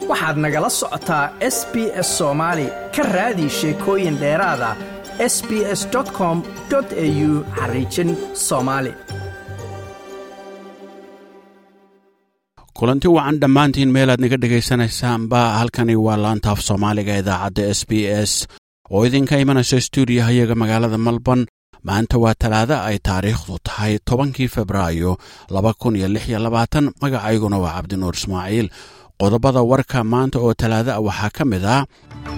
waxaad nagala socotaa s b s soomaali ka raadi sheekooyin dheeraada s b s com au xariijin soomaali kulanti wacan dhammaantiin meelaad naga dhegaysanaysaanba halkani waa laantaaf soomaaliga idaacadda s b s oo idinka imanaysa stuudiyaha iyaga magaalada melbourne maanta waa talaado ay taariikhdu tahay tobankii febraayo laba kun iyo lix iyo labaatan magacayguna waa cabdinuur ismaaciil qodobada warka maanta oo talaado ah waxaa ka mid ah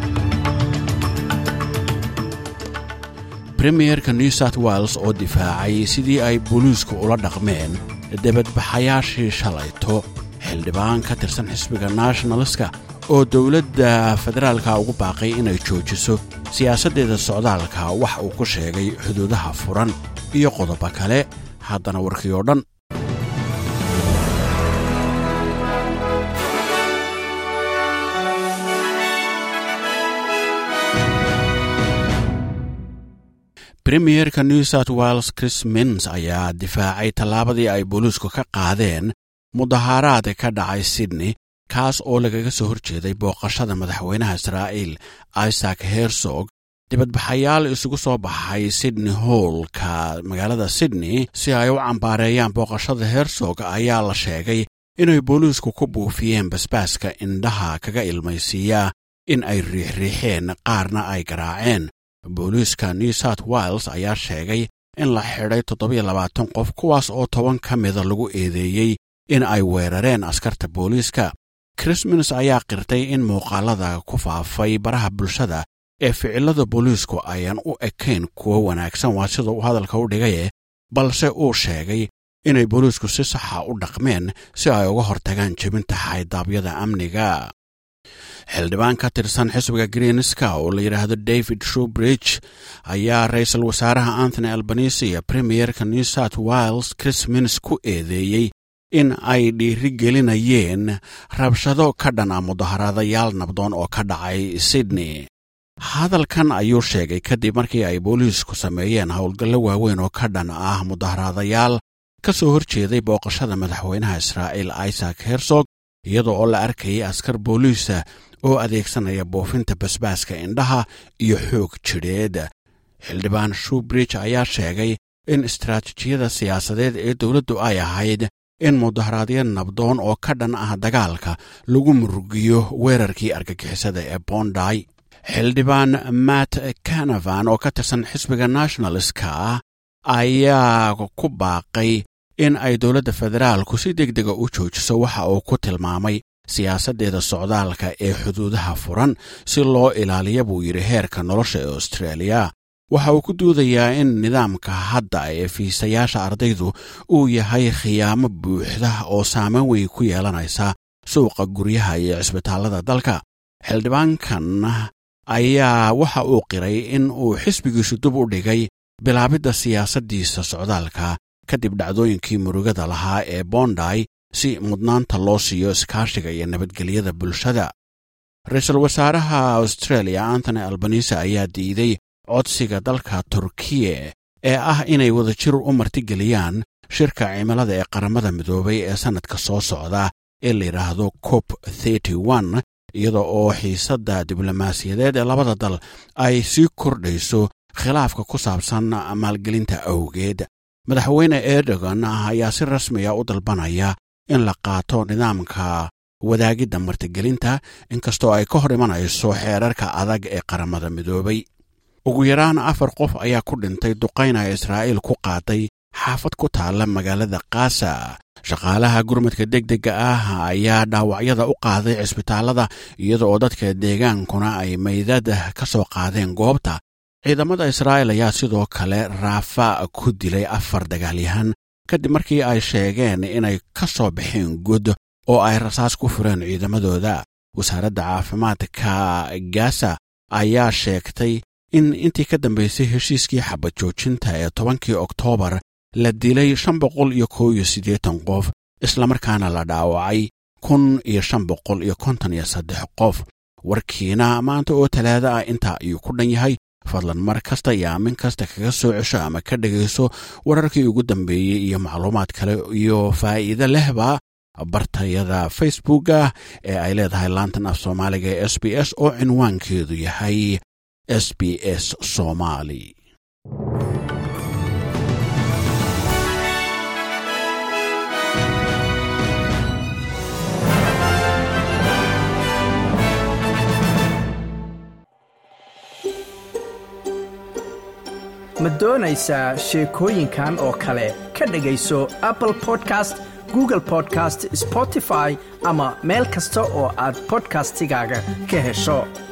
premierka new south wales oo difaacay sidii ay booliisku ula dhaqmeen debadbaxayaashii shalayto xildhibaan ka tirsan xisbiga nationalska oo dowladda federaalka ugu baaqay inay joojiso siyaasaddeeda socdaalka wax uu ku sheegay xuduudaha furan iyo qodobo kale haddana warkii oo dhan premierka new south wales chris mins ayaa difaacay tallaabadii ay booliisku ka qaadeen mudahaaraad ka dhacay sydney kaas oo lagaga soo horjeeday booqashada madaxweynaha israa'iil isaac hersog dibadbaxayaal isugu soo baxay sydney howlka magaalada sydney si ay u cambaareeyaan booqashada hersog ayaa la sheegay inay booliisku ku buufiyeen basbaaska indhaha kaga ilmaysiiya in ay riixriixeen qaarna ay garaaceen booliiska new south wales ayaa sheegay in la xidhay toddobiyo labaatan qof kuwaas oo toban ka mida lagu eedeeyey in ay weerareen askarta booliiska krismins ayaa qirtay in muuqaalada ku faafay baraha bulshada ee ficilada booliisku ayaan u ekayn kuwo wanaagsan waa sida uu hadalka u dhigaye balse uu sheegay inay booliisku si saxa u dhaqmeen si ay uga hortagaan jebinta xaydaabyada amniga xildhibaan ka tirsan xisbiga greenska oo la yidhaahdo david shubridge ayaa ra-iisul wasaaraha anthony albanisi iyo premierka new south wales chris mins ku eedeeyey in ay dhiirigelinayeen rabshado ka dhan ah mudaharaadayaal nabdoon oo ka dhacay sydney hadalkan ayuu sheegay kadib markii ay booliisku sameeyeen howlgallo waaweyn oo ka dhan ah mudaharaadayaal ka soo horjeeday booqashada madaxweynaha israa'iil isaac hersog iyadoo oo la arkayay askar booliisa oo adeegsanaya buufinta basbaaska indhaha iyo xoog jidheed xildhibaan shubridge ayaa sheegay in istaraatijiyada siyaasadeed ee dowladdu ay ahayd in mudaharaadyo nabdoon oo ka dhan ah dagaalka lagu murugiyo weerarkii argagixisada ee bonday xildhibaan matt canavan oo ka tirsan xisbiga nationalska ayaa ku baaqay in ay dowladda federaalku si deg dega u joojiso waxa uu ku tilmaamay siyaasaddeeda socdaalka ee xuduudaha furan si loo ilaaliya buu yidhi heerka nolosha ee australia waxa uu ku duudayaa in nidaamka hadda ee fiisayaasha ardaydu uu yahay khiyaamo buuxda oo saameyn weyn ku yeelanaysa suuqa guryaha iyo cisbitaallada dalka xildhibaankan ayaa waxa uu qiray in uu xisbigiisu dib u dhigay bilaabidda siyaasaddiisa socdaalka kadib dhacdooyinkii murugada lahaa ee bonday si mudnaanta loo siiyo iskaashiga iyo nabadgelyada bulshada ra-iisul wasaaraha australia antony albanise ayaa diiday codsiga dalka turkiye ee ah inay wadajir u martigeliyaan shirka cimilada ee qaramada midoobay ee sannadka soo socda ee la yidhaahdo cop iyada oo xiisadda diblomaasiyadeed ee labada dal ay sii kordhayso khilaafka ku saabsan maalgelinta awgeed madaxweyne erdogan ayaa si rasmiya u dalbanaya in la qaato nidaamka wadaagidda martigelinta inkastoo ay ka hor imanayso xeerarka adag ee qaramada midoobay ugu yaraan afar qof ayaa ku dhintay duqayna israa'iil ku qaaday xaafad ku taalla magaalada kaasa shaqaalaha gurmadka degdega ah ayaa dhaawacyada u qaaday cisbitaallada iyada oo dadka deegaankuna ay maydada ka soo qaadeen goobta ciidamada israa'iil ayaa sidoo kale raafa ku dilay afar dagaalyahan kadib markii ay sheegeen inay ka soo baxeen god oo ay rasaas ku fureen ciidamadooda wasaaradda caafimaadka gaza ayaa sheegtay in intii ka dambaysay heshiiskii xabad joojinta ee tobankii oktoobar la dilay shan boqol iyo kow iyo siddeetan qof islamarkaana la dhaawacay kun iyo shan boqol iyo konton iyo saddex qof warkiina maanta oo talaada ah intaa ayuu ku dhan yahay fadlan mar kasta iyo aamin kasta kaga soo cesho ama ka dhegayso wararkii ugu dambeeyey iyo macluumaad kale iyo faa'iide lehba bartayada facebooka ee ay leedahay laantan af soomaaliga ee s b s oo cinwaankeedu yahay s b s somaali ma doonaysaa sheekooyinkan oo kale ka dhegayso apple podcast google podcast spotify ama meel kasta oo aad bodkastigaaga ka hesho